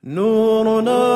نورنا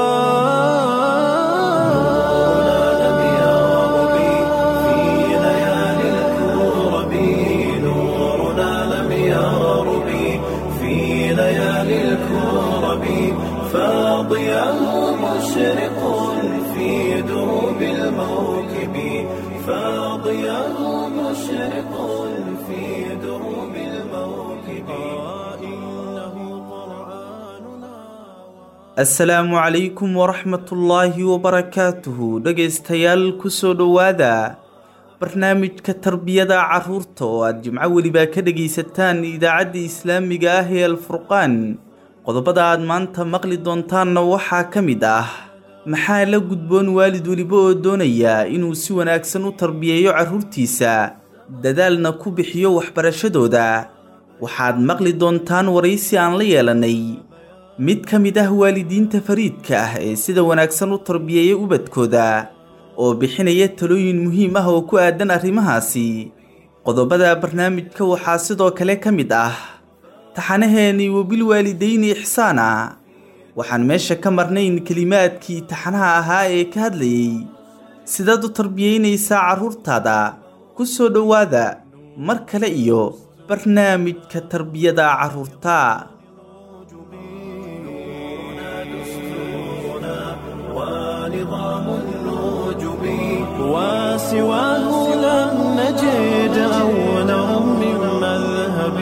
لم يغرب في ليالي الكرب نورنا لم يغرب في ليالي الكرب فاضيا مشرق في دروب الموكب فاضيا مشرق في دروب الموكب إنه قرآننا asalaamu calaykum waraxmatullaahi wabarakaatuhu dhegaystayaal kusoo dhowaada barnaamijka tarbiyada carruurta oo aad jimco weliba ka dhegaysataan idaacadda islaamiga ah ee alfurqaan qodobada aad maanta maqli doontaanna waxaa ka mid ah maxaa la gudboon waalid weliba oo doonaya inuu si wanaagsan u tarbiyeeyo carruurtiisa dadaalna ku bixiyo waxbarashadooda waxaad maqli doontaan waraysi aan la yeelanay mid ka mid ah waalidiinta fariidka ah ee sida wanaagsan u tarbiyeeya ubadkooda oo bixinaya talooyin muhiim ah oo ku aadan arrimahaasi qodobada barnaamijka waxaa sidoo kale ka mid ah taxanaheennii wabilwaalidayni ixsaana waxaan meesha ka marnayn kelimaadkii taxanaha ahaa ee ka hadlayay sidaad u tarbiyeynaysaa carruurtaada ku soo dhowaada mar kale iyo barnaamijka tarbiyada carruurta ونظام النجوم وسواه لم نجد أولا من مذهب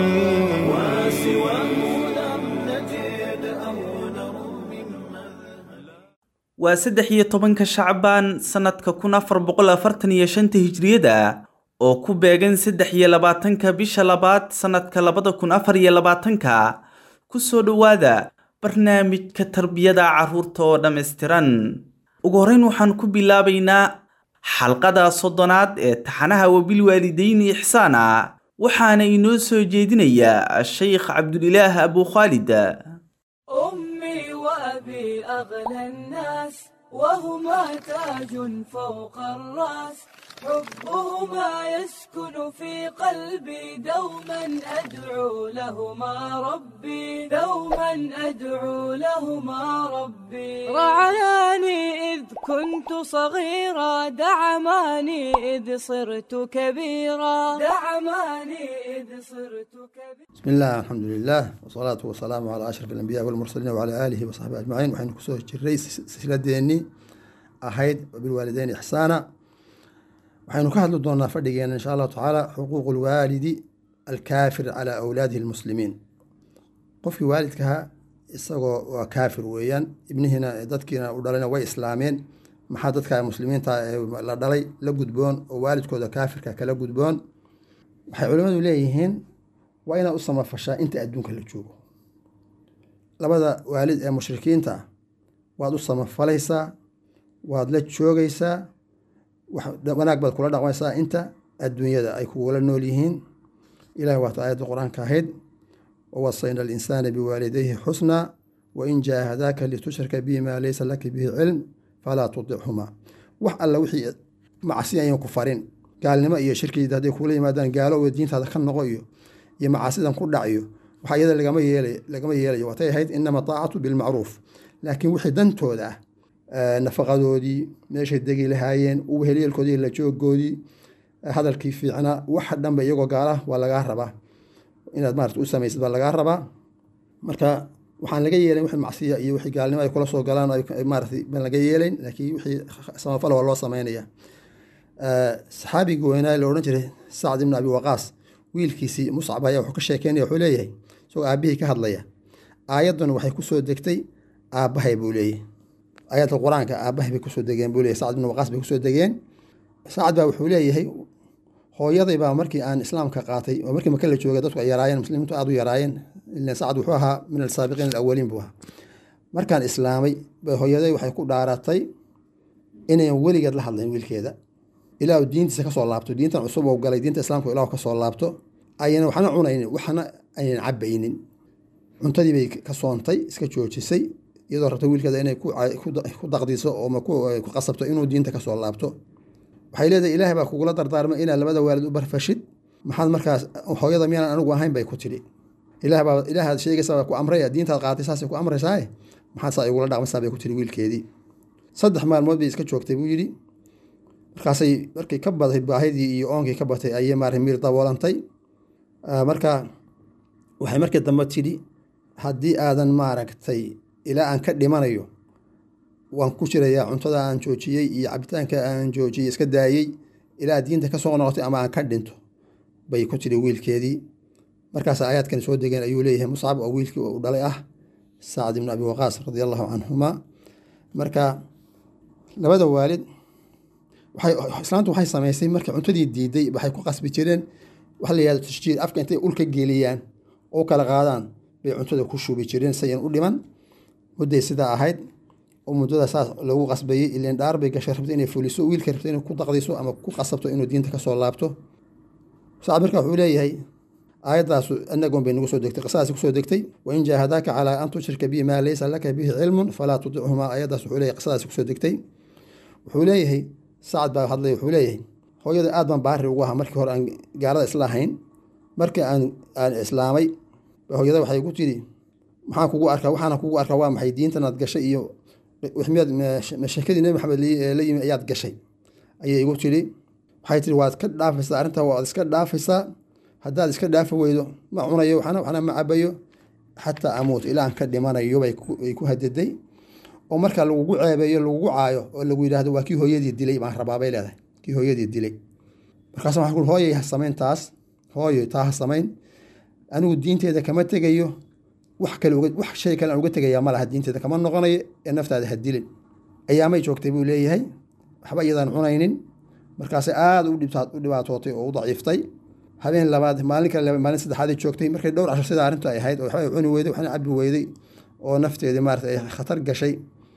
وسواه لم نجد أولا من مذهب waa saddex iyo tobanka shacbaan sannadka kun afar boqol afartan iyo shanta hijriyada oo ku beegan saddex iyo labaatanka bisha labaad sannadka labada kun afar iyo labaatanka ku soo dhowaada barnaamijka tarbiyada carruurta oo dhammaystiran ugu horreyn waxaan ku bilaabaynaa xalqada soddonaad ee taxanaha wabilwaalidayni ixsaana waxaana inoo soo jeedinayaa sheykh cabdulilaah abu khaalid أمي وأبي أغلى الناس وهما تاج فوق الرأس حبهما يسكن في قلبي دوما أدعو لهما ربي دوما أدعو لهما ربي رعاني إذ كنت صغيرا دعماني إذ صرت كبيرا دعماني إذ صرت كبيرا بسم الله الحمد لله والصلاة والسلام على أشرف الأنبياء والمرسلين وعلى آله وصحبه أجمعين وحين كسوه جري سلسلة أحيد وبالوالدين إحسانا وحين كهدل دونا فردقين إن شاء الله تعالى حقوق الوالد الكافر على أولاده المسلمين قفي والدكها isagoo waa kaafir weeyaan ibnihiina dadkiina u dhalayna way islaameen maxaa dadka muslimiinta ee la dhalay la gudboon oo waalidkooda kaafirka kala gudboon waxay culimmadu leeyihiin waa inaad u samafashaa inta adduunka la joogo labada waalid ee mushrikiinta ah waad u samafalaysaa waad la joogaysaa wax- wanaag baad kula dhaqmaysaa inta adduunyada ay kugula nool yihiin ilahi waata aayadda qur-aanka ahayd wawasayna alinsaana biwaalidayhi xusnaa wain jaahadaaka litushrika bihi maa laysa laka bihi cilm falaa tudichumaa wax alla wixii macasi ayan ku farin gaalnimo iyo shirkiida hadday kula yimaadaan gaalo diintaada ka noqo iyo iyo macaasidan ku dhac iyo waxa iyada lagama yeelay lagama yeelayo watay ahayd inama taacatu bilmacruuf laakiin wixii dantooda ah eh, nafaqadoodii meeshay degi lahaayeen uhelyeelkoodii la joogoodii eh, hadalkii fiicnaa waxa dhanba iyagoo gaala waa lagaa rabaa inaad maarata u samaysid baa lagaa rabaa marka waxaan laga yeelayn wixii macsiya iyo wixii gaalnimo ay kula soo galaan oo ay- maaratay baan laga yeelayn laakiin wixii samafal waa loo samaynaya Eh, saxaabigii weynaa la odhan jiray sacd ibn abi waqaas wiilkiisii muscab ayaa wuxuu ka sheekeynaya wuxuu leeyahay isagoo aabihii ka hadlaya aayaddan waxay kusoo degtay aabbahay buu leeyahy aayadda qur-aanka aabbahay bay kusoo degeen buu leeyahy sacd ibn waqaas bay kusoo degeen sacd baa wuxuu leeyahay hooyaday baa markii aan islaamka qaatay oo markii maka la joogay dadku ay yaraayeen muslimiintu aad u yaraayeen ilan sacd wuxuu ahaa min alsaabiqiin alawaliin buu ahaa markaan islaamay bay hooyaday waxay ku dhaaratay inayan weligeed la hadlayn wiilkeeda ilaahu diintiisa kasoo laabto diintan cusub oo galay diinta islaamka ilaahu kasoo laabto ayna waxna cunaynin waxna aynan cabaynin cuntadii bay ka soontay iska joojisay iyadoo rabta wiilkeeda inay ku ca- ku da- ku daqdiso oo ma ku ku qasabto inuu diinta kasoo laabto waxay leedahay ilaahay baa kugula dardaarmay inaad labada waalid u barfashid maxaad markaas hooyada miyaanan anigu ahayn bay ku tidhi ilaah baa ilaahaad sheegaysa baa ku amraya diintaad qaatay saasay ku amraysaaye maxaa saa igula dhaqmaysaa bay ku tiri wiilkeedii saddex maalmood bay iska joogtay buu yidhi markaasay markay ka batay baahidii iyo oonkii ka batay ayay maarata miir daboolantay marka waxay markii dambe tidhi haddii aadan maaragtay ilaa aan ka dhimanayo waan ku jirayaa cuntada aan joojiyey iyo cabitaanka aan joojiyey iska daayey ilaa diinta ka soo noqotay ama aan ka dhinto bay ku tidhi wiilkeedii markaas aayaadkan soo degeen ayuu leeyahay muscab oo wiilkii u dhalay ah sacd ibnu abi waqaas radi allahu canhuma marka labada waalid islaantu waxay samaysay markay cuntadii diiday waxay ku qasbi jireen waxa la yihahdo tashjiir afka intay ulka geliyaan oo kala qaadaan bay cuntada ku shubi jireen sayan u dhiman mudday sidaa ahayd oo muddada saas lagu qasbayey ileen dhaar bay gashay rabta inay fuliso wiilka rabta inay ku daqdiso ama ku qasabto inuu diinta kasoo laabto sacad marka wuxuu leeyahay aayaddaas anagoon bay nagu soo degtay qisadaasi kusoo degtay wain jaahadaaka calaa an tushrika bi maa laysa laka bihi cilmun falaa tudichumaa aayaddaas wuxuu leeyahay qisadaasi kusoo degtay wuxuu leeyahay sacad baa hadlay wuxuu leeyahay hooyada aad baan baari ugu ahaa markii hore aan gaalada isla ahayn markii aan aan islaamay hooyada waxay igu tidhi maxaan kugu arkaa waxaana kugu arkaa waa maxay diintanaad gashay iyo wixmiyaad sheekadii nebi maxamed la yimi ayaad gashay ayay igu tidhi waxay tihi waad ka dhaafaysaa arrintaa waad iska dhaafaysaa haddaad iska dhaafi weydo ma cunayo waxna waxna ma cabayo xataa amuut ilaa aan ka dhimanayo bay ku hadiday oo marka lagugu ceebeeyo lagugu caayo oo lagu yidhaahdo waa kii hooyadii dilay baan rabaabay leedahay kii hooyadii dilay markaas waxaan ku hooyay ha samayn taas hooyo taa ha samayn anigu diinteeda kama tegayo wax kale wax shay kale aan uga tegayaa ma laha diinteeda kama noqonayo ee naftaada ha dilin ayaamay joogtay buu leeyahay waxba iyadaan cunaynin markaasay aada u dhibaatootay oo u daciiftay habeen labaad maalin kale maalin saddexaaday joogtay markay dhowr cashar sida arrintu ay ahayd oo waxba cuni weyday waxna cabi weyday oo nafteedii maarata ay khatar gashay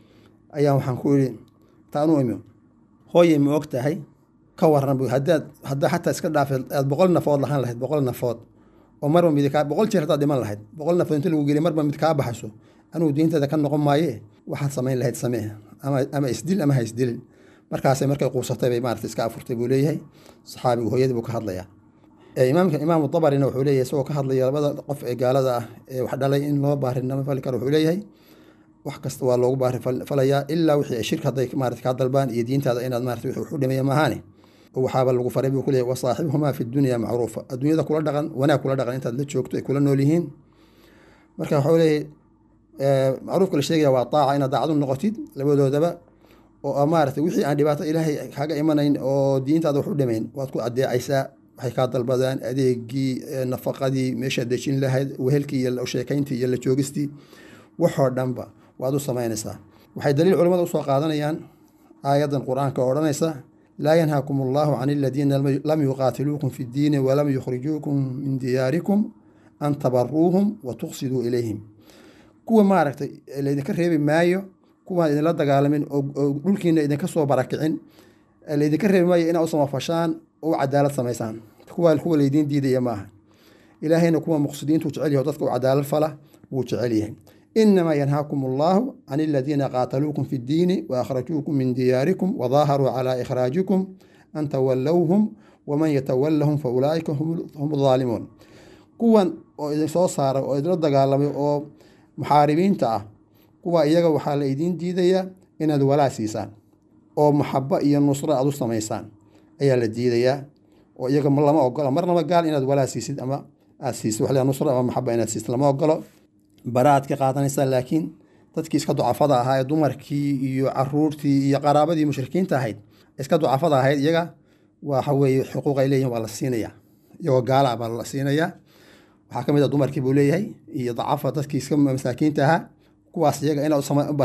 ayaan waxaan ku idhi taanu imi hooyay ma og tahay ka waran bu haddaad haddaa xataa iska dhaafeed aad boqol nafood lahaan lahayd boqol nafood oo marba mid kaa boqol jeer haddaad dhiman lahayd boqol nafood inta lagu geliy marba mid kaa baxayso anigu diinteeda ka noqon maaye waxaad samayn lahayd samee ama ama isdil ama ha isdilin markaasay markay quusatay bay maarata iska afurtay buu leeyahay saxaabigu hooyadii buu ka hadlayaa imaamka imaamu dabarina wuxuu leeyahay isagoo ka hadlaya labada qof ee gaalada ah ee wax dhalay in loo baarinimo fali karo wuxuu leeyahay wax kasta waa loogu baari falayaa ilaa wixii shirk hadday maarata kaa dalbaan iyo diintaada inaad maarata wixii wax u dhimaya maahaane waxaaba lagu faray buu ku leeyahay wasaaxibhumaa fi dunya macruufa adduunyada kula dhaqan wanaag kula dhaqan intaad la joogto ay kula nool yihiin marka waxuu leeyahay macruufka la sheegaya waa taaca inaad daacad u noqotid labadoodaba oo maarata wixii aan dhibaato ilaahay kaga imanayn oo diintaada wax u dhimayn waad ku adeecaysaa waxay kaa dalbadaan adeegii nafaqadii meeshaad dejin lahayd wehelkii iyo sheekayntii iyo la joogistii waxoo dhanba waad u samaynaysaa waxay daliil culimmada usoo qaadanayaan aayaddan qur-aanka oo odhanaysa laa yanhaakum allahu can aladiina lam yuqaatiluukum fi ddiini walam yukhrijuukum min diyaarikum an tabaruuhum wa tuqsiduu ilayhim kuwa maaragtay laydinka reebi maayo kuwaan idinla dagaalamin oo dhulkiina idinka soo barakicin laydinka reebi maayo inaa u samafashaan oo u cadaalad samaysaan kuwa kuwa laydiin diidaya maaha ilaahayna kuwa muqsidiintu jecel yahay dadka u cadaalad fala wuu jecel yahay inamaa yanhaakum allahu can aladiina qaataluukum fi ddiini waakhrajuukum min diyaarikum wadaaharuu calaa ikhraajikum an tawallowhum waman yatawallahum fa ulaa'ika hum daalimuun kuwan oo idin soo saaray oo idinla dagaalamay oo muxaaribiinta ah kuwa iyaga waxaa la idiin diidayaa inaad walaa siisaan oo maxabo iyo nusro aad u samaysaan ayaa la diidayaa oo iyaga lama ogolo marnaba gaal inaad walaa siisid ama aad siisid wax nusro ama maxaba inaad siisid lama ogolo baraad ka qaadanaysaa laakiin dadkii iska ducafada ahaa ee dumarkii iyo caruurtii iyo qaraabadii mushrikiinta ahayd iska ducafada ahayd iyaga waxa weeye xuquuq ay leeyihin waa la siinaya iyagoo gaala baa la siinayaa waxaa ka mid a dumarkii buu leeyahay iyo dacafa dadkii iska masaakiinta ahaa kuwaas iyaga inaad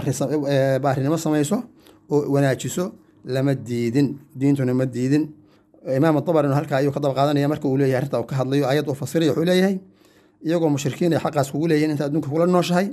baarinimo samayso oo wanaajiso lama diidin diintuna ma diidin imaam dabarino halkaa ayuu ka daba qaadanaya marka uu leeyahay arrinta uu ka hadlayo ayad uu fasiraya wuxuu leeyahay iyagoo mushrikiin ay xaqaas kugu leeyihin inta adduunka kula nooshahay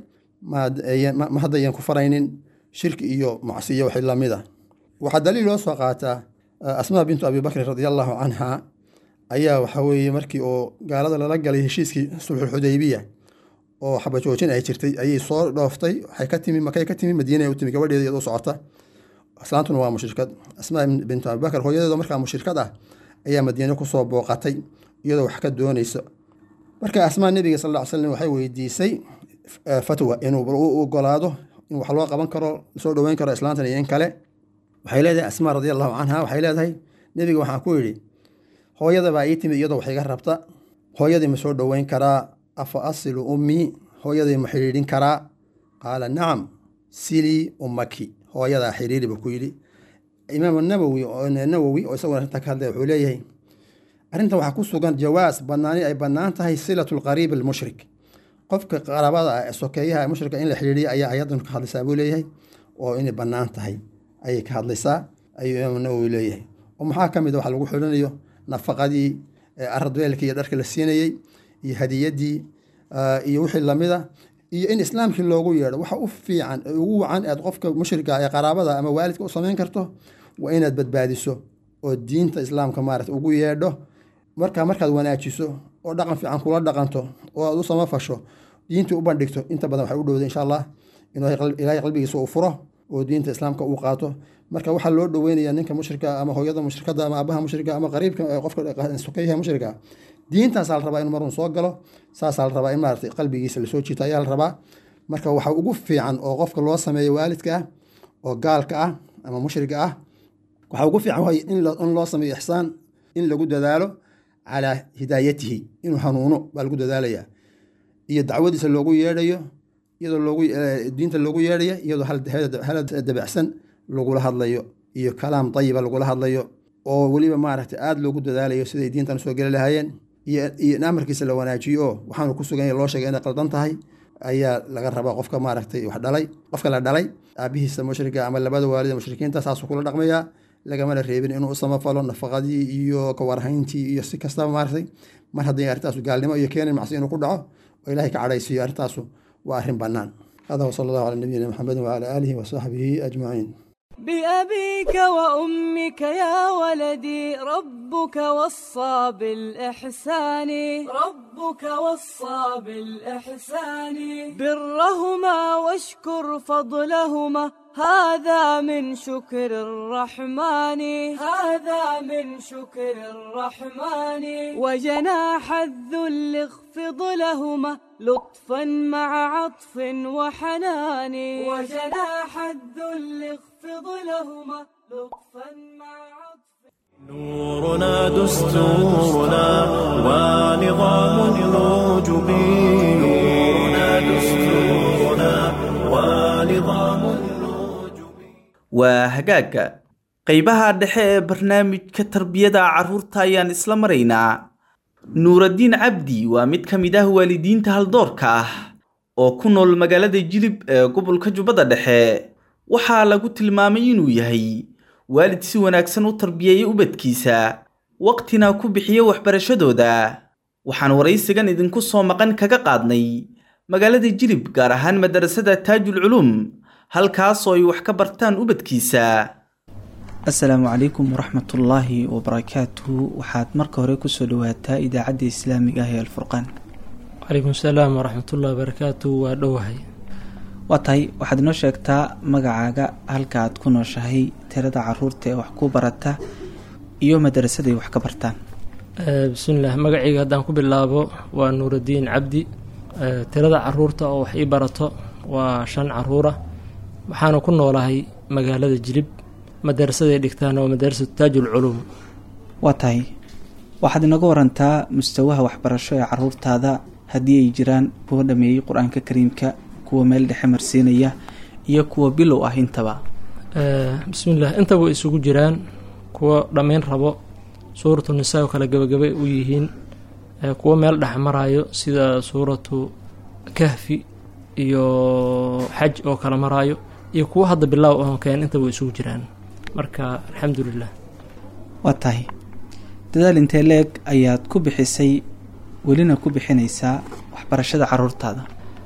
ma haddayan ku faraynin shirki iyo macsiyo wixii lamid a waxaa daliil loo soo qaataa asmaa bintu abi bakrin radi allahu canha ayaa waxa weeye markii oo gaalada lala galay heshiiskii sulxulxudaybiya oo xabajoojin ay jirtay ayay soo dhooftay waxay ka timi makay ka timi madiina u timi gabadheeda iyadoo socota islaantuna waa mushrikad asmaa bintu abibakar hooyadeeda markaa mushrikad ah ayaa madiine kusoo booqatay iyadoo wax ka doonaysa marka asmaa nebiga sal ll ly slam waxay weydiisay fatwa inuu u ogolaado in wax loo qaban karo lasoo dhoweyn karo islaantan iyo in kale waxay leedahay asmaa radia allahu canha waxay leedahay nebiga waxaan ku yidhi hooyada baa ii timid iyadoo wax iga rabta hooyadii ma soo dhoweyn karaa afa asilu ummii hooyadii ma xidhiidhin karaa qaala nacam silii ummaki hooyadaa xiriiri buu ku yidhi imaam nawowi nawowi oo isaguna arrinta ka hadlaya wuxuu leeyahay arrintan waxaa ku sugan jawaas banaani ay bannaan tahay silatu lqariib almushrik qofka qaraabada ah ee sokeeyaha ee mushrika in la xidhiiriya ayaa ayadan ka hadlaysaa buu leeyahay oo inay bannaan tahay ayay ka hadlaysaa ayuu imaam nawowi leeyahay oo maxaa ka mid a waxa lagu xidhinayo nafaqadii aradweelkii iyo dharka la siinayey iyo hadiyadii iyo wixii lamida iyo in islaamkii loogu yeedho waxa u fiican ee ugu wacan aad qofka mushrika ee qaraabada ama waalidka u samayn karto waa inaad badbaadiso oo diinta islaamka maarata ugu yeedho markaa markaad wanaajiso oo dhaqan fiican kula dhaqanto oo aad u samafasho diintii u bandhigto inta badan waxay u dhowday insha allah inuu ilaahay qalbigiisa uu furo oo diinta islaamka uu qaato marka waxaa loo dhoweynaya ninka mushrika ama hooyada mushrikada ama abaha mushrika ama qariibka qofka sokeyaha mushrika diintaasaa la rabaa inuu marun soo galo saasaa la rabaa in maarata qalbigiisa lasoo jiito ayaa la rabaa marka waxa ugu fiican oo qofka loo sameeyo waalidka ah oo gaalka ah ama mushriga ah waxaa ugu fiican way in loo sameeyo ixsaan in lagu dadaalo calaa hidaayatihi inuu hanuuno baa lagu dadaalaya iyo dacwadiisa loogu yeedhayo iyadoo loogu diinta loogu yeedhaya iyadoo hal dabacsan lagula hadlayo iyo kalaam dayiba lagula hadlayo oo weliba maaragta aada loogu dadaalayo siday diintan usoo geli lahaayeen iyo in amarkiisa la wanaajiyo oo waxaanu ku sugan loo sheegay inay qaldan tahay ayaa laga rabaa qofka maaragtay wax dhalay qofka la dhalay aabihiisa mushrika ama labada waalid mushrikiinta saasuu kula dhaqmayaa lagamana reebin inuu u samafalo nafaqadii iyo kawarhayntii iyo si kastaba maaragtay mar hadday arrintaasu gaalnimo iyo keenin macsi inuu ku dhaco oo ilaahay ka cadhaysiiyo arrintaasu waa arrin bannaan hada wasala allahu cala nabiyina maxamedin wacala aalihi wasaxbihi ajmaciin بأبيك وأمك يا ولدي ربك وصى بالإحسان ربك وصى بالإحسان برهما واشكر فضلهما هذا من شكر الرحمن هذا من شكر الرحمن وجناح الذل اخفض لهما لطفا مع عطف وحنان وجناح الذل اخفض لهما لطفا مع عطف نورنا دستورنا ونظام الوجب نورنا دستورنا ونظام الوجب waa hagaagga qaybaha dhexe ee barnaamijka tarbiyada carruurta ayaan isla maraynaa nuuraddiin cabdi waa mid ka mid ah waalidiinta haldoorka ah oo ku nool magaalada jilib ee gobolka jubbada dhexe waxaa lagu tilmaamay inuu yahay waalid si wanaagsan u tarbiyeeya ubadkiisa waqtina ku bixiya waxbarashadooda waxaan waraysigan idinku soo maqan kaga qaadnay magaalada jilib gaar ahaan madarasada taajul culuum halkaasoo ay wax ka bartaan ubadkiisa asalaamu calaykum waraxmatullaahi wabarakaatuhu waxaad marka hore kusoo dhawaataa idaacadda islaamiga ah ee alfurqaan calaykum salaam waraxmatullahi wabarakaatu waa dhowahay waa tahay waxaad inoo sheegtaa magacaaga halka aad ku nooshahay tirada caruurta ee wax ku barata iyo madarasaday wax ka bartaan bismillaah magacayga haddaan ku bilaabo waa nuuraddiin cabdi tirada caruurta oo wax ii barato waa shan caruura waxaana ku noolahay magaalada jilib madarasaday dhigtaan waa madarasatu taajul culuum waa tahay waxaad inaga warantaa mustawaha waxbarasho ee caruurtaada haddii ay jiraan kuwa dhameeyey qur-aanka kariimka kuwa meel dhexe marsiinaya iyo kuwa bilow ah intaba bismillaah intaba way isugu jiraan kuwa dhammayn rabo suuratu nisaa oo kale gabagabay u yihiin kuwa meel dhex maraayo sida suuratu kahfi iyo xaj oo kale maraayo iyo kuwa hadda bilaaw oon keen intaba way isugu jiraan marka alxamdulilah waa tahay dadaal intee leeg ayaad ku bixisay welina ku bixinaysaa waxbarashada caruurtaada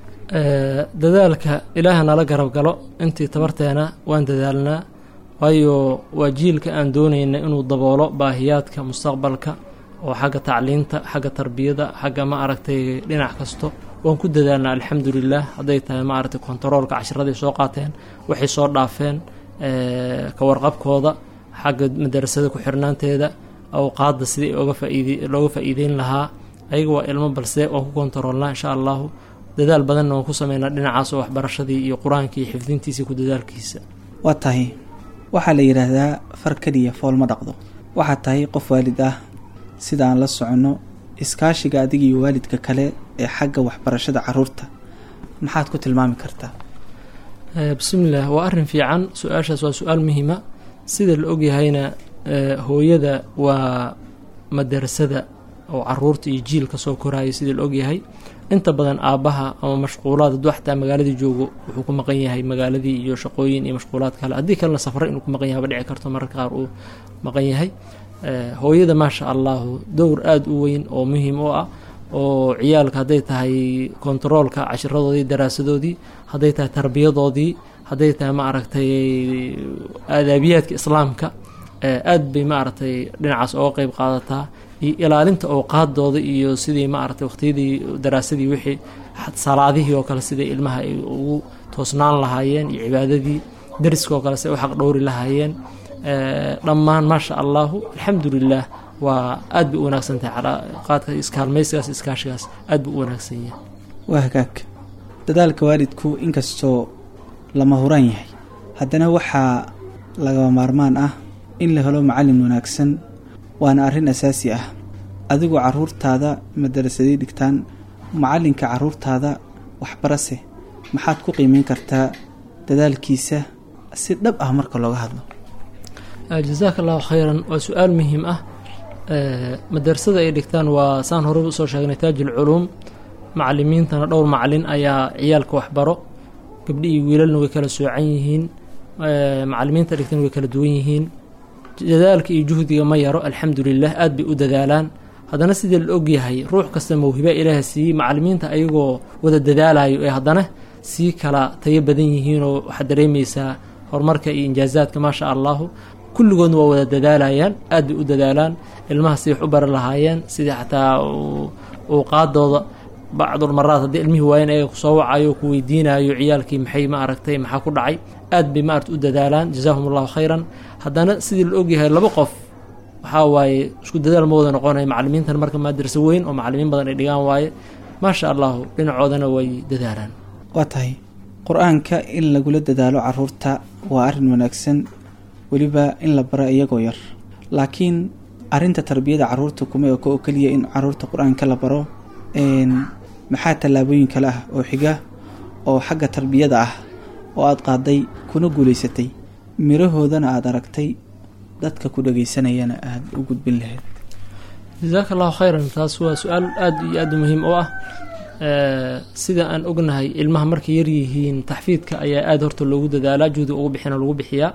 dadaalka ilaaha nala garab galo intii tabarteena waan dadaalnaa waayo waa jiilka aan doonayna inuu daboolo baahiyaadka mustaqbalka oo xagga tacliinta xagga tarbiyada xagga ma aragtay dhinac kasto waan ku dadaalnaa alxamdulilah hadday tahay ma aragtay kontaroolka cashiraday soo qaateen waxay soo dhaafeen ka warqabkooda xagga madarasada ku xirnaanteeda awqaadda sidii oga faaid looga faa'iideyn lahaa ayaga waa ilmo balse waan ku kontaroolnaa insha allahu dadaal badanna waan ku sameynaa dhinacaas oo waxbarashadii iyo qur-aankii iyo xifdintiisii ku dadaalkiisa waa tahay waxaa la yidhaahdaa far keliya fool ma dhaqdo waxaad tahay qof waalid ah sida aan la soconno iskaashiga adiga iyo waalidka kale ee xagga waxbarashada caruurta maxaad ku tilmaami kartaa Eh, bismillaah waa arrin fiican su-aashaas waa su-aal muhiima sida la ogyahayna eh, hooyada waa madarasada oo caruurta iyo jiilka soo koraayo sida la ogyahay inta badan aabbaha ama mashquulaad hadduu xataa magaaladii joogo wuxuu ku maqan yahay magaaladii iyo shaqooyin iyo mashquulaad kale haddii kalena safre inuu ku maqan yahay ba dhici karto mararka qaar uu maqan yahay Eh, hooyada maasha allahu dowr aada u weyn oo muhiim u ah oo ciyaalka hadday tahay kontaroolka cashiradoodii daraasadoodii hadday tahay tarbiyadoodii hadday tahay ma aragtay aadaabiyaadka islaamka eh, aad bay ma aragtay dhinacaas ooga qeyb qaadataa iyo ilaalinta awqaadooda iyo sidii ma aragtay waqtiyadii daraasadii wixii xat- salaadihii oo kale sidai ilmaha ay ugu toosnaan lahaayeen iyo cibaadadii dariska oo kale si ay u xaq dhowri lahaayeen Eh, dhammaan maasha allahu alxamdulilah waa aad bay u wanaagsan tahay calaaqaadka iskaalmaysigaas iskaashigaas aad buu u wanaagsan yahay waa hagaag dadaalka waalidku inkastoo lama huraan yahay haddana waxaa lagaba maarmaan ah in la helo macallin wanaagsan waana arrin asaasi ah adigoo caruurtaada madarasadii dhigtaan macallinka caruurtaada waxbarase maxaad ku qiimeyn kartaa dadaalkiisa si dhab ah marka looga hadlo Eh, jazaaka allahu khayran waa su-aal muhiim ah Eh, madarasada ay dhigtaan waa saan horey usoo sheegnay taajul culuum macalimiintana dhowr macalin ayaa ciyaalka waxbaro gabdhi iyo wiilalna way kala soocan yihiin Eh, macalimiinta dhigtan way kala duwan yihiin dadaalka iyo juhdiga ma yaro alxamdulilah aad bay u dadaalaan haddana sidii la ogyahay ruux kasta mawhiba ilaaha siiyey macalimiinta ayagoo wada dadaalayo ee haddana sii kala tayo badan yihiinoo waxaad dareemeysaa horumarka iyo injaazaadka maasha allahu kulligoodna waa wada dadaalayaan aad bay u dadaalaan ilmaha siday wax u bari lahaayeen sidii xataa uu- uu qaadooda bacdulmaraad haddii ilmihii waayen ayaga kusoo wacayo ku weydiinayo ciyaalkii maxay ma aragtay maxaa ku dhacay aad bay ma aragta u dadaalaan jazaahum allahu khayran haddana sidii la ogyahay laba qof waxaa waaye isku dadaal ma wada noqonaya macalimiintan marka madarasa weyn oo macalimiin badan ay dhigaan waaye maasha allahu dhinacoodana way dadaalaan waa tahay qur-aanka in lagula dadaalo caruurta waa arrin wanaagsan weliba in la baro iyagoo yar laakiin arrinta tarbiyada caruurta kuma eko oo keliya in caruurta qur-aanka la baro een, maxaa tallaabooyin kale ah oo xiga oo xagga tarbiyada ah oo aada qaaday kuna guulaysatay mirahoodana aada aragtay dadka ku dhagaysanayana aada u gudbin lahayd jazaaka allahu khayran taas waa su-aal aad iyo aad u muhiim u ah Eh, sida aan ognahay ilmaha markay yar yihiin taxfiidka ayaa aada horta loogu dadaalaa juhdi ugu bixina lagu bixiyaa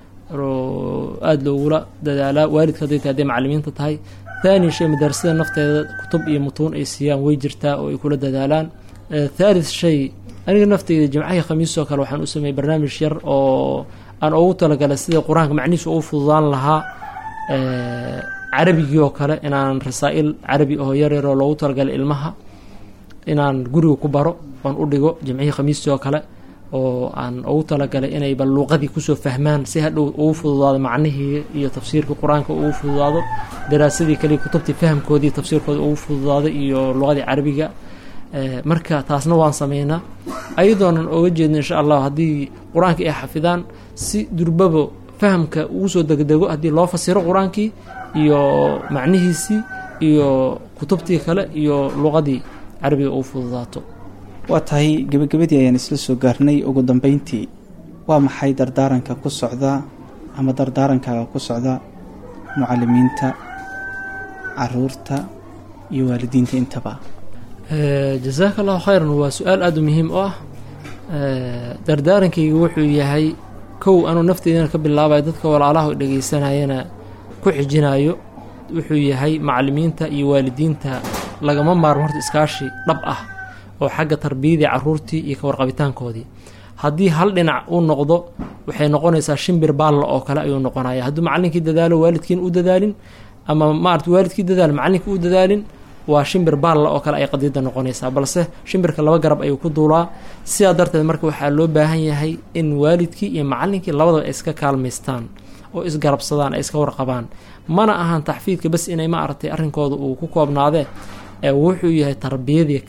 oo aada loogula dadaalaa waalidka hadday tahay hadday macalimiinta tahay thani shay madarasada nafteeda kutub iyo mutuun ay siiyaan way jirtaa oo ay kula dadaalaan Eh, thalith shay aniga nafteyda jimcahii khamiisoo kale waxaan u sameeyey barnaamij yar oo aan ugu talagalay sida qur-aanka macnihiisa ugu fududaan lahaa Eh, carabigii oo kale inaan rasaa'il carabi oo yar yar oo loogu talagalay ilmaha inaan guriga ku baro oon u dhigo jimcihii khamiistii oo kale oo aan ugu talagalay inay bal luuqadii kusoo fahmaan si hadhow ugu fududaado macnihii iyo tafsiirkii qur-aanka ugu fududaado daraasadii kale kutubtii fahamkoodii tafsiirkooda ugu fududaado iyo luqadii carabiga Eh, marka taasna waan sameynaa ayadoonan oga jeedno insha allah haddii qur-aanka ay xafidaan si durbabo fahamka ugu soo degdego haddii loo fasiro qur-aankii iyo macnihiisii iyo kutubtii kale iyo luqadii carabiga ugu fududaato waa tahay gebagabadii ayaan isla soo gaarnay ugu dambeyntii waa maxay dardaaranka ku socda ama dardaarankaaga ku socda mucalimiinta caruurta iyo waalidiinta intaba Eh, jazaaka allahu khayran waa su-aal aada u muhiim u ah Eh, dardaarankayga wuxuu yahay kow anuu nafteydana ka bilaabayo dadka walaalaha dhegeysanayana ku xijinayo wuxuu yahay macalimiinta iyo waalidiinta lagama maarmo horta iskaashi dhab ah oo xagga tarbiyadii caruurtii iyo ka warqabitaankoodii haddii hal dhinac uu noqdo waxay noqonaysaa shimbir baalla oo kale ayuu noqonaya hadduu macalinkii dadaalo waalidkiin u dadaalin ama maarata waalidkii dadaalo macalinkii u dadaalin waa shimbir baalla oo kale ay qadiida noqonaysaa balse shimbirka laba garab ayuu ku duulaa sidaa darteed marka waxaa loo baahan yahay in waalidkii iyo macalinkii labadaba ay iska kaalmaystaan oo isgarabsadaan ay iska warqabaan mana ahan taxfiidka bas inay ma aragtay arrinkooda uu ku koobnaadee ee wuxuu yahay tarbiyadii kale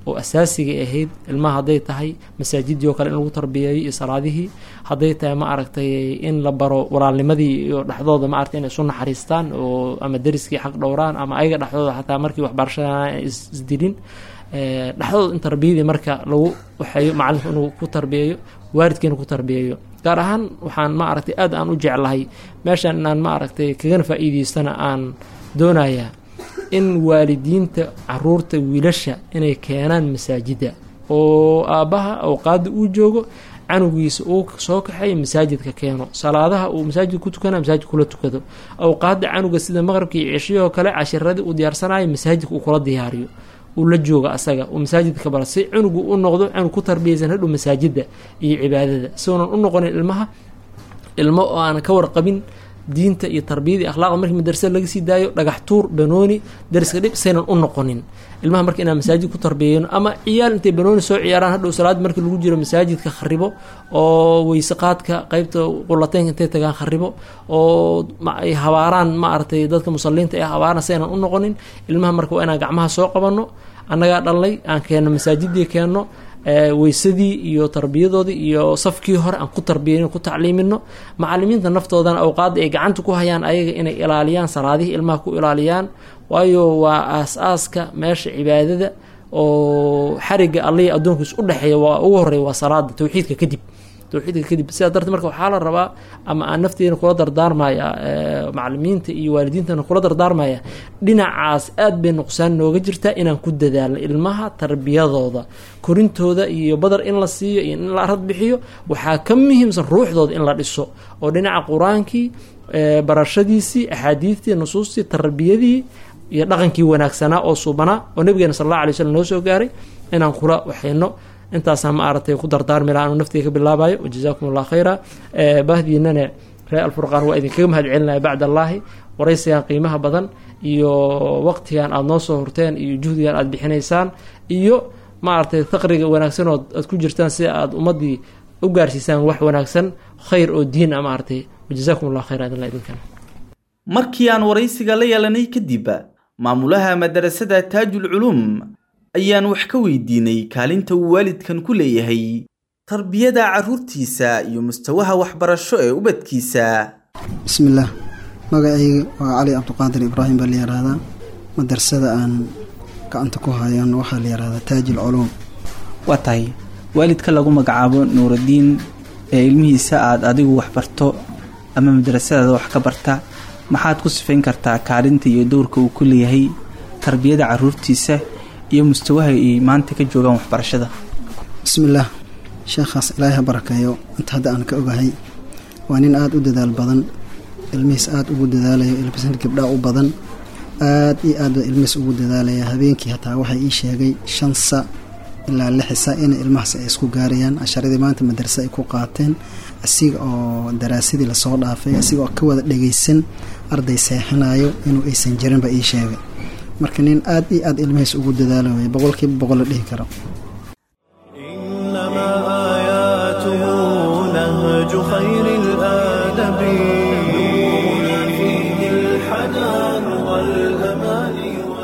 oo asaasiga ahayd ilmaha hadday tahay masaajidii oo kale in lagu tarbiyeeyo iyo salaadihii hadday tahay ma aragtay in la baro walaalnimadii iyo dhexdooda ma aragtay inay isu naxariistaan oo ama deriskii xaq dhowraan ama ayaga dhexdooda xataa markii waxbarashada isdilin dhexdooda in tarbiyadii marka lagu waxeeyo macalinku inuu ku tarbiyeeyo waalidkiina ku tarbiyeeyo gaar ahaan waxaan ma aragtay aad aan u jeclahay meeshan inaan ma aragtay kagana faa'iideystana aan doonayaa in waalidiinta caruurta wiilasha inay keenaan masaajida oo aabbaha awqaada uu joogo canugiisa uu soo kaxeeyo masaajidka keeno salaadaha uu masaajid ku tukana masaajid kula tukado awqaada canuga sida maqrabka iyo ceshiyahoo kale cashiradii uu diyaarsanayo masaajidka uu kula diyaariyo uu la jooga asaga uu masaajidka bara si cunugu u noqdo cunug ku tarbiyaysan hadhow masaajida iyo cibaadada si uunan u noqonin ilmaha ilmo oo aan ka warqabin diinta iyo tarbiyada iyo akhlaaqda markii madrasada laga sii daayo dhagax tuur banooni dariska dhib saynan u noqonin ilmaha marka inaan masaajid ku tarbiyeyno ama ciyaal intay banooni soo ciyaaraan hadhow salaad markii lagu jiro masaajidka kharibo oo weyse qaadka qeybta qulateynka intay tagaan kharibo oo ay habaaraan ma aragtay dadka musaliinta ee habaaraan saynan u noqonin ilmaha marka waa inaan gacmaha soo qabanno annagaa dhalnay aan keenno masaajidii keenno weysadii iyo tarbiyadoodii iyo safkii hore aan ku tarbiyeyno ku tacliimino macalimiinta naftoodana awqaada ay gacanta ku hayaan ayaga inay ilaaliyaan salaadihii ilmaha ku ilaaliyaan waayo waa aas-aaska meesha cibaadada oo xariga allihii addoonkiis u dhexeeya waa ugu horeeya waa salaada towxiidka kadib towxiidka kadib sidaa darteed marka waxaa la rabaa ama aan nafteena kula dardaarmaya macalimiinta iyo waalidiintana kula dardaarmaya dhinacaas aad bay nuqsaan nooga jirtaa inaan ku dadaalno ilmaha tarbiyadooda korintooda iyo badar in la siiyo iyo in la arad bixiyo waxaa ka muhiimsan ruuxdooda in la dhiso oo dhinaca qur-aankii barashadiisii axaadiistii nusuustii tarbiyadii iyo dhaqankii wanaagsanaa oo subanaa oo nabigeena sal alla alay slm noo soo gaaray inaan kula waxayno intaasaa ma aragtay ku dardaarmi laha anu naftiga ka bilaabayo wajazaakum allah khayra bahdiinana ree alfurqaan waa idinkaga mahad celinaya bacd allaahi waraysigan qiimaha badan iyo waqtigan aada noo soo horteen iyo juhdigan aada bixinaysaan iyo maaragtay faqriga wanaagsan oo aad ku jirtaan si aada ummadii u gaarsiisaan wax wanaagsan khayr oo diin a maaragtay wajazaakum allah khayra idinla idinkan markii aan waraysiga la yeelanay kadib maamulaha madarasada taajul culuum ayaan wax ka weydiinay kaalinta uu waalidkan ku leeyahay tarbiyada carruurtiisa iyo mustawaha waxbarasho ee ubadkiisa bismillaah magacayga waa cali cabdiqaadir ibraahim baa la yihahdaa madrasada aan gacanta ku hayan waxaa la yihahdaa taajil culuum waa tahay waalidka lagu magacaabo nuuraddiin ee ilmihiisa aada adigu waxbarto ama madrasadaada wax ka barta maxaad ku sifayn kartaa kaalinta iyo dowrka uu ku leeyahay tarbiyada carruurtiisa iyo mustawaha ay maanta ka joogaan waxbarashada bismillaah sheekhaas ilaahay ha barakeeyo inta hadda aan ka ogahay waa nin aada u dadaal badan ilmihiis aada ugu dadaalayo ilmihiis gabdhaa u badan aad iyo aad ba ilmihiis ugu dadaalaya habeenkii hataa waxay ii sheegay shan sa ilaa lix sa in ilmahaas ay isku gaarayaan casharadii maanta madarse ay ku qaateen asiga oo daraasadii lasoo dhaafay asiga oo ka wada dhagaysan arday seexinayo inuu aysan jirinba ii sheegay marka nin aad iyo aad ilmihiis ugu dadaalayo boqolkiiba boqol la dhihi karo إنما آياته نهج خير الآدب نورنا فيه الحنان والأمان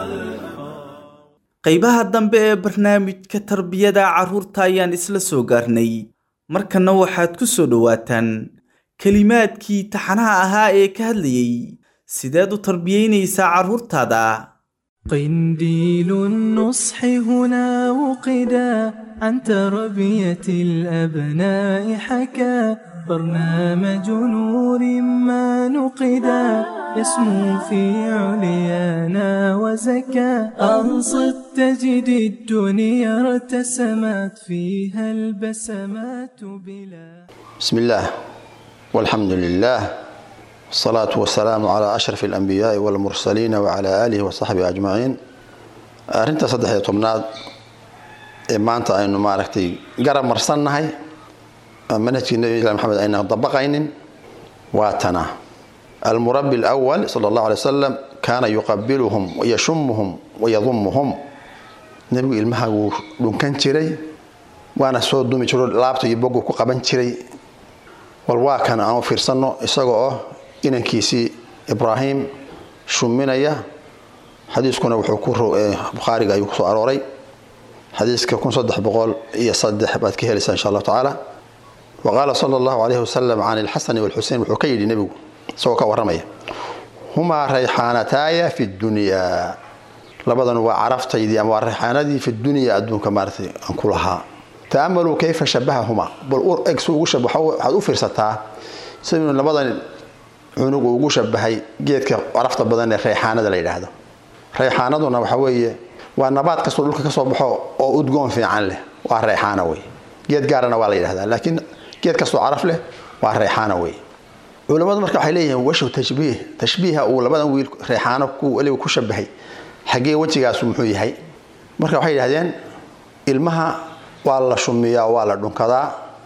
qaybaha dambe ee barnaamijka tarbiyada carruurta ayaan isla soo gaarnay markanna waxaad ku soo dhowaataan kelimaadkii taxanaha ahaa ee ka hadlayay sideed u tarbiyeynaysaa carruurtaada قنديل النصح هنا وقدا عن تربية الأبناء حكى برنامج نور ما نقدا يسمو في عليانا وزكى أنصت تجد الدنيا ارتسمت فيها البسمات بلا بسم الله والحمد لله والصلاة والسلام على أشرف الأنبياء والمرسلين وعلى آله وصحبه أجمعين أرنت صدح يطمناد ما أنت أنه ما ركتي قرب مرسلنا هاي منهج النبي محمد أنه طبقين واتنا المربي الأول صلى الله عليه وسلم كان يقبلهم ويشمهم ويضمهم نبي المها كان تري وأنا سود دومي ترو لابتو يبقوا كقبن تري والواكن أنا في سنة إسقوا inankiisii ibraahim shuminaya xadiiskuna wuxuu ku bukhaariga ayuu kusoo arooray xadiiska kun saddex boqol iyo saddex baad ka helaysaa insha allahu tacaala wa qaala sala allahu calayhi wasalam can ilxasani walxusein wuxuu ka yidhi nebigu isagoo ka warramaya humaa rayxaanataaya fi dunyaa labadan waa caraftaydii ama waa rayxaanadii fi dunyaa adduunka maaratay aan ku lahaa ta'amaluu kayfa shabahahumaa bal eg si ugu shabaxo waxaad u fiirsataa siduu labadan cunug uu ugu shabahay geedka carafta badan ee rayxaanada la yidhaahdo rayxaanaduna waxa weeye waa nabaad kastoo dhulka kasoo baxo oo udgoon fiican leh waa rayxaana wey geed gaarana waa la yidhahdaa laakiin geed kastoo caraf leh waa rayxaana wey culammadu marka waxay leeyihiin washu tashbiih tashbiiha uu labadan wiil rayxaano weliba ku shabahay xaggee wejigaasu muxuu yahay marka waxay yidhahdeen ilmaha waa la shumiyaa waa la dhunkadaa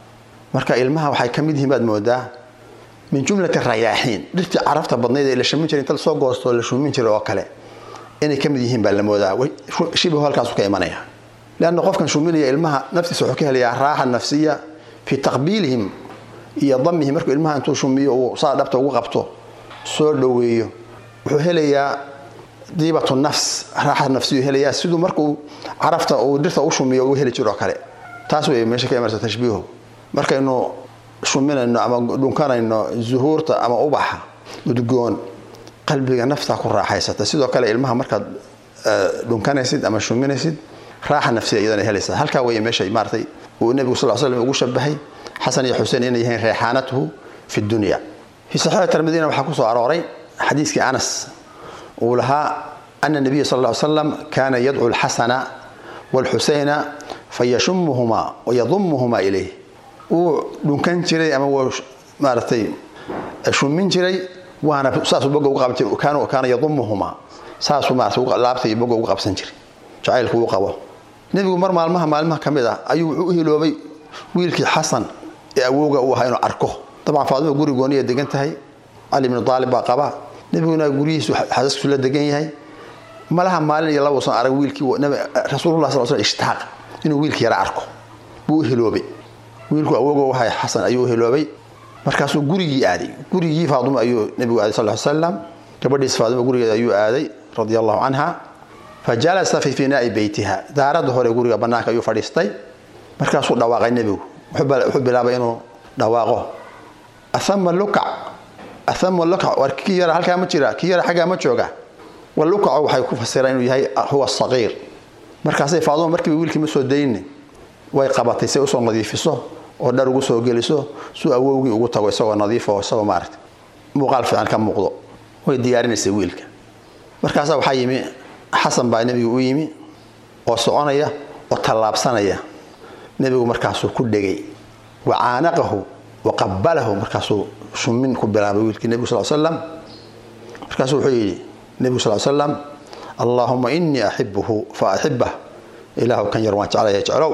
marka ilmaha waxay ka mid yihiin baad moodaa min jumlati rayaaxiin dhirtii carafta badnayd ee la shamin jiray inta lasoo goostoo la shumin jiray oo kale inay ka mid yihiin baa la moodaa shibihu halkaasu ka imanaya leanna qofkan shuminaya ilmaha naftiisa wuxuu ka helayaa raaxa nafsiya fii taqbiilihim iyo damihim markuu ilmaha intuu shumiyo uu saa dhabta ugu qabto soo dhoweeyo wuxuu helayaa diibatu nafs raaxa nafsiyu helayaa siduu markuu carafta uu dhirta u shumiyo uu heli jiroo kale taas wey meesha ka imanaysa tashbiihu markaynu shuminayno ama dhunkanayno zuhuurta ama ubaxa udgoon qalbiga naftaa ku raaxaysata sidoo kale ilmaha markaad dhunkanaysid ama shuminaysid raaxa nafsiya iyadana helaysa halkaa wey meesha maaratay uu nebigu sal slam ugu shabahay xasan iyo xuseen inay yihiin reexaanatuhu fi dunya fii saxiixi tirmidina waxaa kusoo arooray xadiiskii anas uu lahaa ana nabiya sal ly slam kaana yadcu lxasana waalxuseyna fayashumuhumaa wayadumuhumaa ilayh wuu dhunkan jiray ama wuu maaratay shumin jiray waana saasuu boga ugu qaban jiray kaana yadumuhumaa saasuu maarata laabta iyo boga ugu qabsan jiray jacaylku uu qabo nebigu mar maalmaha maalmaha ka mid ah ayuu wuxuu u hiloobay wiilkii xasan ee awowga uu ahaa inuu arko dabcan faadima guri gooniya degan tahay cali bnu aalib baa qaba nebiguna guryihiisu xasaskiisu la degan yahay malaha maalin iyo laba usan arag wiilkii rasuulullah sal sl ishtaaq inuu wiilkii yara arko buu u hiloobay wiilku awowga u ahay xasan ayuu u hiloobay markaasuu gurigii aaday gurigii faadimo ayuu nebigu aaday sal slam gabadhiis faadimo gurigeeda ayuu aaday radia allahu canha fa jalasa fi finaai beytiha daaradda hore guriga bannaanka ayuu fadhiistay markaasuu dhawaaqay nebigu wuxuu bilaabay inuu dhawaaqo ahama lukac ahama lukac war kii yara halkaa ma jira kii yara xaggaa ma jooga walukacu waxay ku fasiraan inuu yahay huwa saqiir markaasay faaduma markiiba wiilkii ma soo dayni way qabatay say usoo nadiifiso oo dhar ugu soo geliso suu awowgii ugu tago isagoo nadiifo isagoo maarata muuqaal fiican ka muuqdo way diyaarinaysay wiilka markaasaa waxaa yimi xasan baa nebigu u yimi oo soconaya oo tallaabsanaya nebigu markaasuu ku dhegay wa caanaqahu wa qabalahu markaasuu shumin ku bilaabay wiilkii nebigu sal slam markaasuu wuxuu yidhi nebigu sal slam allaahuma inii axibuhu fa axibah ilaahu kan yar waan jeclaya jeclow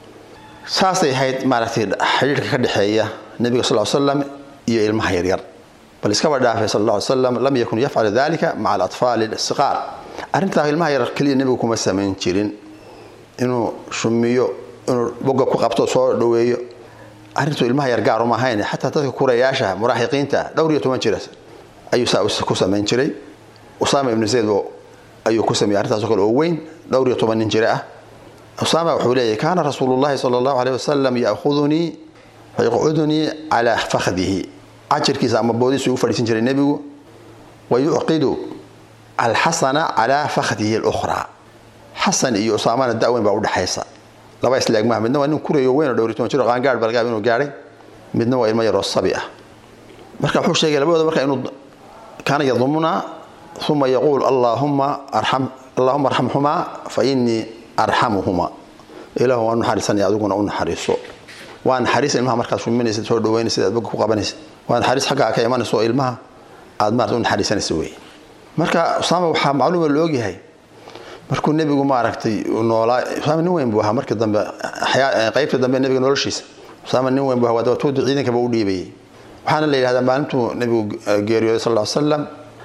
saasay ahayd maaragtay xidhiirka ka dhexeeya nebiga sal slam iyo ilmaha yaryar bal iskaba dhaafay sal ll slam lam yakun yafcalu dalika maca alatfaali siqaar arrintaa ilmaha yaryar keliya nebigu kuma samayn jirin inuu shumiyo inuu boga ku qabto soo dhoweeyo arrintu ilmaha yar gaar uma ahayn xataa dadka kurayaasha muraaxiqiinta dhowr iyo toban jira ayuu saa ku samayn jiray usaama ibnu zayd ayuu ku sameeyey arrintaasoo kale oo weyn dhowr iyo toban nin jira ah usaama wuxuu leeyahy kaana rasuulu llahi sala allahu aleyh wasalam yakhudunii wayaqcudunii calaa fakhdihi cajirkiisa ama boodiisu ugu fadhiisan jiray nebigu wa yucqidu alxasana calaa fakhdihi lukhraa xasan iyo usaamana da-weyn baa udhexaysa laba isleeg maaha midna waa nin kurayo weyn oo dhowr iyo toban jir oo qaangaadh baa laga yaaba inuu gaadhay midna waa ilmo yaroo sabi ah marka wuxuu sheegay labadooda marka inuu kaana yadumuna uma yaquul allaahuma arxam allahuma arxamhumaa fa inii arxamuhuma ilaahu waan naxariisanaya adiguna u naxariiso waa naxariis ilmaha markaad shuminaysid soo dhaweynaysid aad boga ku qabanaysid waa naxariis xaggaa ka imanayso oo ilmaha aad maarata u naxariisanaysa wey marka usaama waxaa macluuma la ogyahay markuu nebigu maaragtay noolaa usaama nin weyn buu ahaa markii dambe qaybta dambe nebiga noloshiisa usaama nin weyn buu ahaa dabatuuda ciidankaba u dhiibayay waxaana la yidhahdaa maalintuu nebigu geeriyooday sal ll slam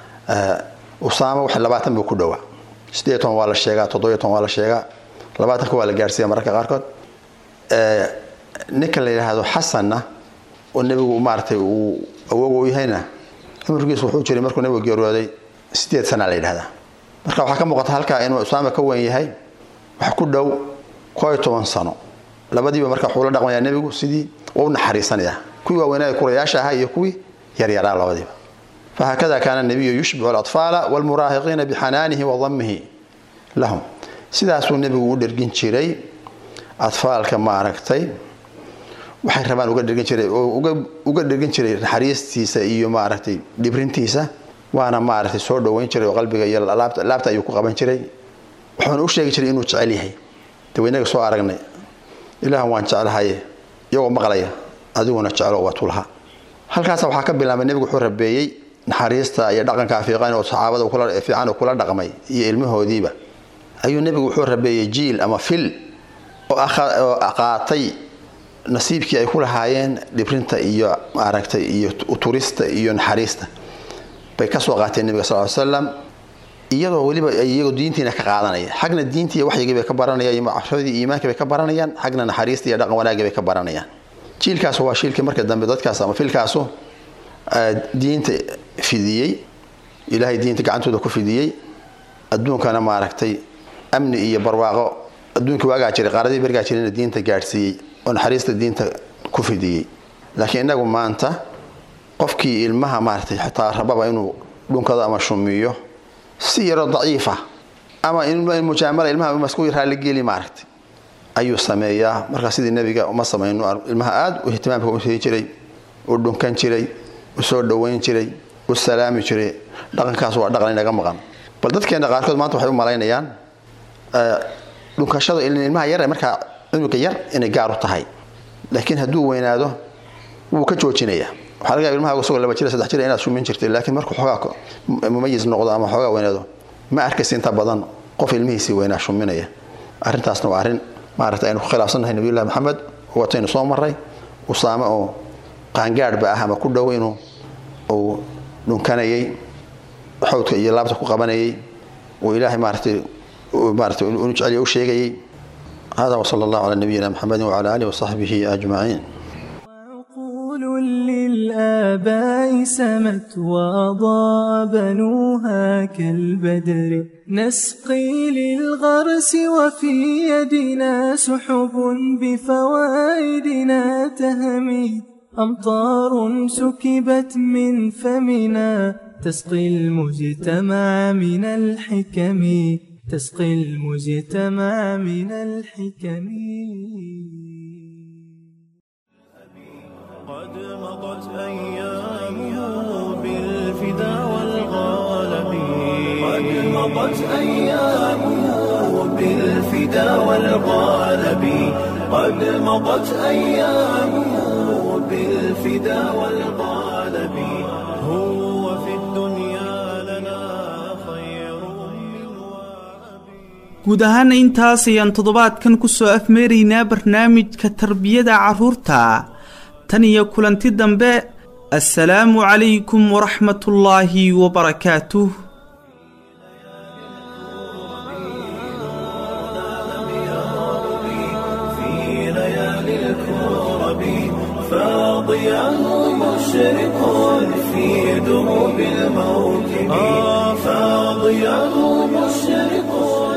usaama wax labaatan buu ku dhowaa sideed toban waa la sheegaa toddobiyo toban waa la sheegaa labaatanka waa la gaarsiiya mararka qaarkood ninka la yidhaahdo xasanna oo nebigu maaratay uu awoog u yahayna cumrigiisu wuxuu jiray markuu nebigu geeriyooday sideed sana la yidhahdaa marka waxaa ka muuqata halkaa inuu usaama ka weyn yahay wax ku dhow koo iyo toban sano labadiiba marka wuxuu la dhaqmayaa nebigu sidii waa u naxariisanayaa kuwii waaweynaa kurayaasha ahaa iyo kuwii yaryaraa labadiiba fahakada kaana nabiyu yushbicu alatfaala walmuraahiqiina bixanaanihi wa damihi lahum sidaasuu nebigu u dhergin jiray atfaalka maaragtay waxay rabaan uga dhergin jiray oo uga dhergin jiray naxariistiisa iyo maaragtay dhibrintiisa waana maaragtay soo dhoweyn jiray oo qalbiga iyo laabta ayuu ku qaban jiray wuxuuna u sheegi jiray inuu jecel yahay daweynaga soo aragnay ilaah waan jeclahaye iyagoo maqlaya adiguna jeclo waa tulaha halkaas waxaa ka bilaabay nebigu wuxuu rabeeyey naxariista iyo dhaqanka fiiqan oo saxaabada fiican oo kula dhaqmay iyo ilmahoodiiba ayuu nebigu wuxuu rabeeyey jiil ama fil oo qaatay nasiibkii ay ku lahaayeen dhibrinta iyo maaragtay iyo turista iyo naxariista bay kasoo qaateen nebiga sal slam iyadoo weliba iyagoo diintiina ka qaadanaya xagna diintii waxyigii bay ka baranayaan macrafadii iimaankii bay ka baranayaan xagna naxariista iyo dhaqan wanaagii bay ka baranayaan jiilkaas waa shiilkii marka dambe dadkaas ama filkaasu diinta fidiyey ilaahay diinta gacantooda ku fidiyey adduunkana maaragtay amni iyo barwaaqo adduunkii waagaa jiray qaaradii bergaa jirayna diinta gaadhsiiyey oo naxariista diinta ku fidiyey laakiin innagu maanta qofkii ilmaha maaragtay xitaa rababa inuu dhunkado ama shumiyo si yaroo daciifa ama mujaamala ilmaha masku raalligeli maaragtay ayuu sameeyaa markaa sidii nebiga uma samayno ilmaha aad u ihtimaamka u sii jiray u dhunkan jiray u soo dhoweyn jiray u salaami jiray dhaqankaas waa dhaqan inaga maqan bal dadkeena qaarkood maanta waxay u malaynayaan dhunkashada ilmaha yar markaa cunuga yar inay gaar u tahay laakiin hadduu weynaado wuu ka joojinaya waxaa laga yaaba ilmaha isagoo laba jira saddex jira inaad shumin jirtay laakiin markuu xoogaa mumayis noqdo ama xoogaa weynaado ma arkaysa inta badan qof ilmihiisii weynaa shuminaya arrintaasna waa arrin maaragtay aynu ku khilaafsannahay nabiyullahi maxamed wataynu soo maray usaame oo qaangaadhba ah ama ku dhow inuu uu dhunkanayay xawdka iyo laabta ku qabanayay uu ilaahay maaragtay maaragtay inu jeceliya u sheegayay هذا وصلى الله على نبينا محمد وعلى آله وصحبه أجمعين وعقول للآباء سمت وأضاء بنوها كالبدر نسقي للغرس وفي يدنا سحب بفوائدنا تهمي أمطار سكبت من فمنا تسقي المجتمع من الحكم تسقي المجتمع من الحكم قد مضت أيامه بالفدا والغالب قد مضت أيامه بالفدا والغالب قد مضت أيامه بالفدا والغالب هو في الدنيا لنا خير من وأبي guud ahaana intaas ayaan toddobaadkan ku soo afmeeraynaa barnaamijka tarbiyada carruurta tan iyo kulanti dambe assalaamu calaykum waraxmatullaahi wabarakaatuh في ليالي الكرب فاضياه مشرق في دروب الموكب فاضياه مشرق